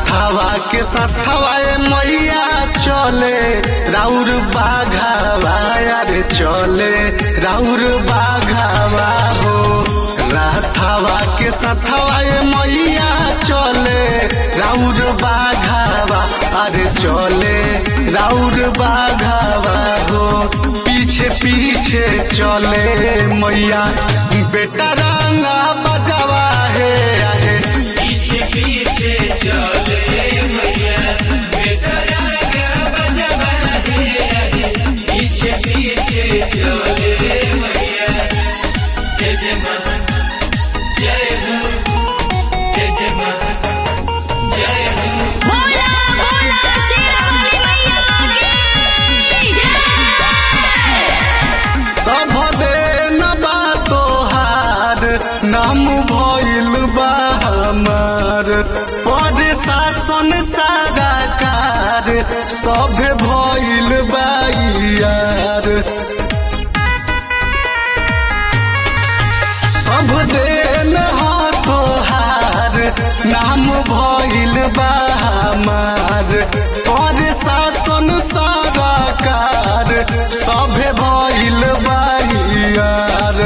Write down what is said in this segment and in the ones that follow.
राधावा के साथवा ए मैया चले राउर बाघावा अरे चले राउर बाघावा हो राधावा के साथवा ए मैया चले राउर बाघावा अरे चले राउर बाघावा हो पीछे पीछे चले मैया बेटा रंगा बजावा है आहे पीछे पीछे चले मैया बेटा रागा बजवा है पीछे पीछे चले मैया जय जय मां जय हो जय जय मां जय हो बोला बोला शेरावाली मैया की जय सब दिन बा तोहार नाम भइल बा हमार पर शासन सारा कार सब भइल बा यार सब दिन हा तोहार नाम भइल बा हमार पर शासन सारा कार सभे भइल बा यार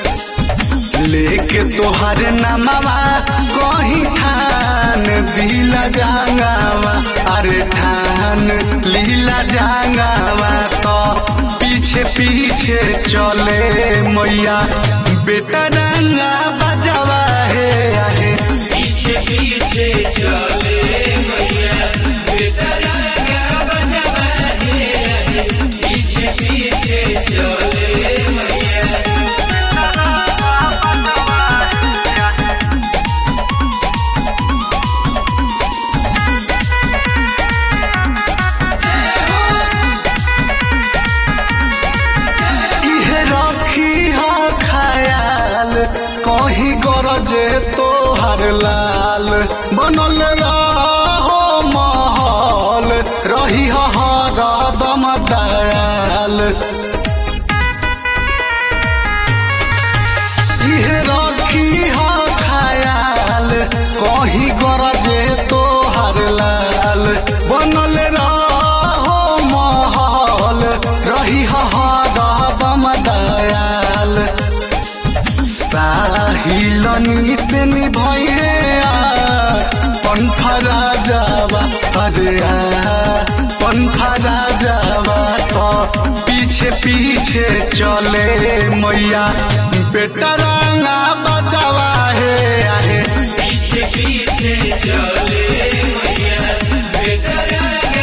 लेके तोहर नामवा कहीं ठान दिला जांगावा अरे ठान लीला जांगावा तो पीछे पीछे चले मैया बेटा रंगा बजावा है आहे पीछे पीछे चले मैया बेटा रागा बजवा है पीछे पीछे चले मैया इहे रखी हा खयाल कहीं गरजे तोहर लाल बनल रहो महल रही हर दम दयाल इहे रखी हा खयाल कहीं गरजे तोहर लाल बनल रहो महल रही हर दम दयाल साहिलनी से निभैरे पंफरा जावा अरे पंफरा जावा तो पीछे पीछे चले मैया बेटा रंगा बजावा है आहे पीछे पीछे चले मैया बेटा रागा